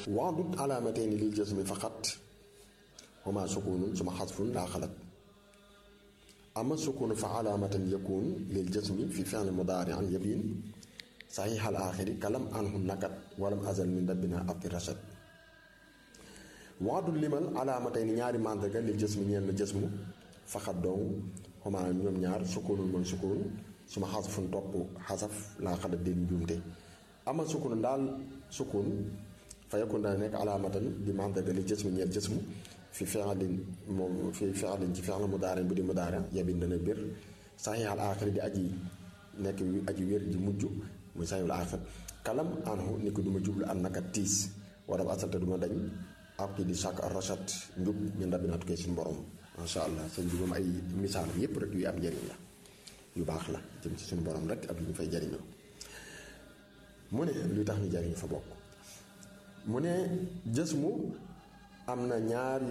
waadut alaamatayni lil jasmi faqat huma sukunun suma xasfun laa xalat ama sukunu fa alaamatan yakun lil jasmi fi fi'l mudaari an yabin saxiix al aaxiri kalam anhu nakat walam azal min rabbina abdi rashad waadul limal alaamatayni ñaari màndarga lil jasmi ñeel na jasmu faqat dong huma ñoom ñaar sukunun mooy sukun suma xasfun topp xasaf laa xalat den njuumte ama sukunu daal sukun fa yakun dana nekk alaamatan di mandarga li jësmu ñeel jësmu fi fi'lin moom fi fi'lin ci fi'l mudaari bu di mudaari yabin dana bir saxiixal aaxir di aji nekk aji wér ji mujj muy saxiixul aaxir kalam anhu ni ko duma jublu an naka tiis wala ba asalte duma dañ ab ki di sàkk ar rachat njub min rabbinaa tukkee suñu borom masha allah seen jubam ay misaal yépp rek yu am njëriñ la yu baax la jëm ci suñu borom rek ak yu ñu fay jariñoo mu ne luy tax ñu jariñu fa bokk mu ne jësmu am na ñaari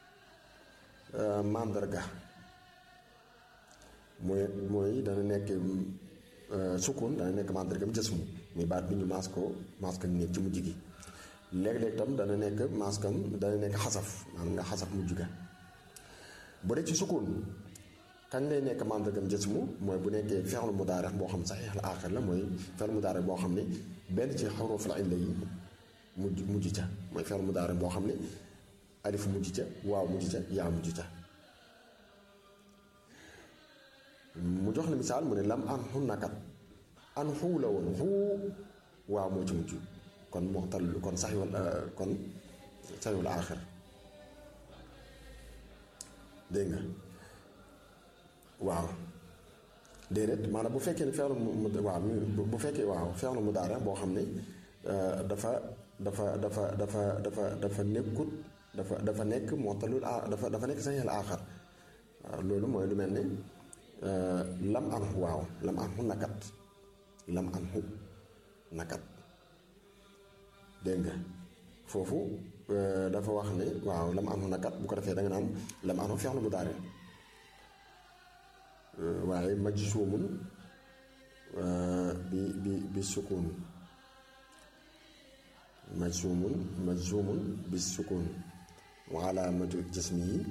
màndarga mooy mooy dana nekk sukun dana nekk màndarga bi jësmu muy baat bi ñu maas ko maas ko nekk ci mujj gi léeg-léeg tam dana nekk maaskam dana nekk xasaf maanaam nga xasaf mujj ga bu dee ci sukun kañ lay nekk màndargam jësmu mooy bu nekkee fi'l mudaari boo xam saxiix al aaxir la mooy fi'l mudaari boo xam ne benn ci xaruful illa yi mujj mujj ca mooy fi'l mudaari boo xam ne alif mujj ca waaw mujj ca yaa mujj ca mu jox la misaal mu ne lam an xu nakat an xuu la woon xuu waaw moo ci mujj kon moxtal kon saxiwal kon saxiwal aaxir dégg nga waaw déedéet maanaam bu fekkee ne feexlu mu waaw bu fekkee waaw feexlu mu daara boo xam ne dafa dafa dafa dafa dafa dafa nekkut dafa dafa nekk montalul a dafa dafa nekk saxeel aaxar waaw loolu mooy lu mel ne lam an xu waaw lam an xu nakat lam an xu nakat dégg nga foofu dafa wax ne waaw lam an xu nakat bu ko defee da nga naan lam an xu feexlu mu daara waaye majsuumun bi bi bi sukun majsuumun majsuumun bi sukun wa alaamatu jismi yi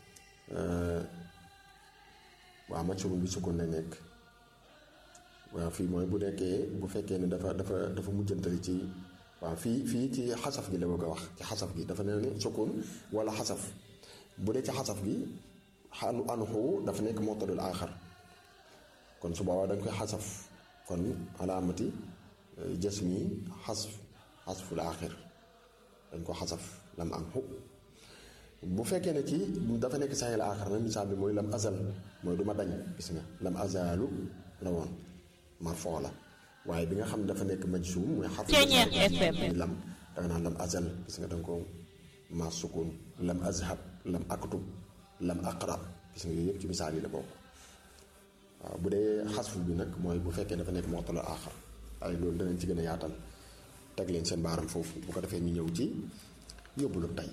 waaw majsuumun bi sukun la nekk waaw fii mooy bu nekkee bu fekkee ne dafa dafa dafa mujjantali ci waaw fii fii ci xasaf gi la bëgg a wax ci xasaf gi dafa ne ne sukun wala xasaf bu dee ci xasaf gi xanu anxu dafa nekk mottadul aaxar kon su boobaa dañ koy xasaf kon alaamati jasmi xasf xasful aaxir dañ ko xasaf lam anxu bu fekkee ne ci dafa nekk saxil aaxar na misaal bi mooy lam azal mooy du ma dañ gis nga lam azalu la woon marfoo la waaye bi nga xam ne dafa nekk majsuum mooy xarf lam danga naan lam azal gis nga danga ko maas sukun lam azhab lam aktub lam aqra gis nga yooyu yëpp ci misaal yi la bokk waaw bu dee xasfu bi nag mooy bu fekkee dafa nekk mottala aaxar waaye loolu danañ ci gën a yaatal teg leen seen baaram foofu bu ko defee ñu ñëw ci yóbbulu tey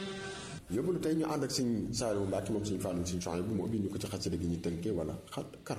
yóbbulu tey ñu ànd ak suñ Saaliwu Mbàkke moom suñu fànn suñu soxna bu mu ubbi ñu ko ci xasida gi ñu tënkee wala xat